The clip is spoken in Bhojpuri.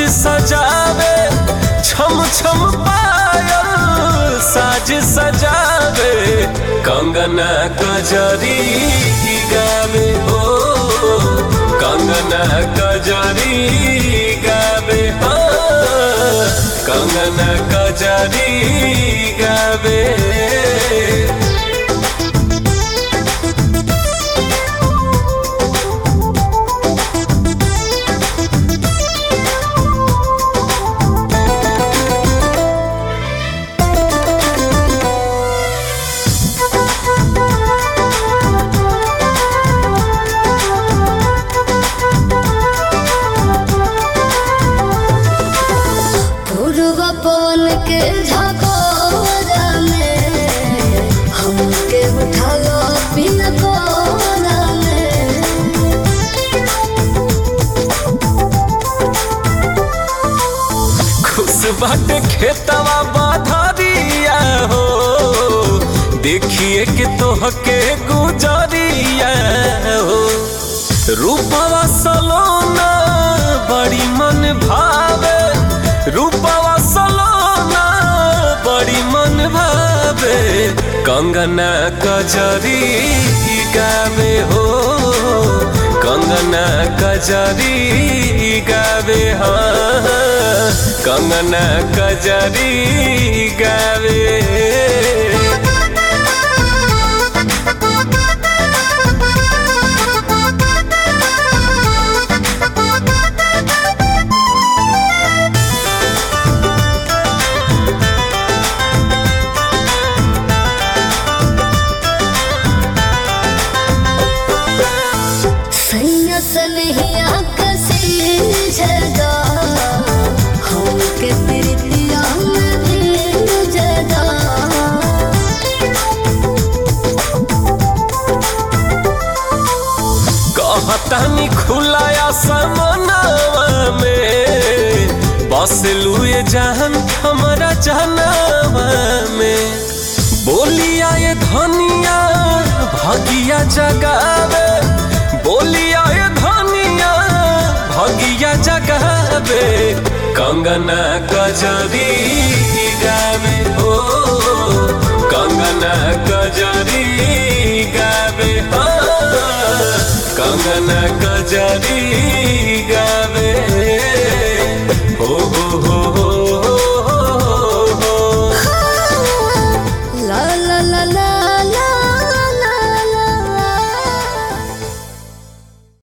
सजावे छम छम पायल साज सजावे कंगना कजरी गावे हो कंगना कजरी गावे हो कंगना कजरी गावे पूर्व पवन के झकोरा में हमके उठालो बिन कोरा में खुश बाटे खेतवा बाधरिया हो देखिए कि तोहके गुजरिया हो रूपवा सलोना बड़ी मन भावे रूपवा सलोना बड़ी मन भावे कंगना कजरी गावे हो कंगना कजरी गावे हाँ कंगना कजरी गावे सैया सनहिया कसी जगा हमके प्रीतिया में भी जगा कहतानी खुलाया समनावा में बस लुए जान हमारा जहनावा में बोलिया ये धनिया भगिया जगावे बोलिया ये धनिया भगिया जगावे कंगना गजरी गावे हो कंगना गजरी गावे हो कंगना गजरी गावे हो हो हो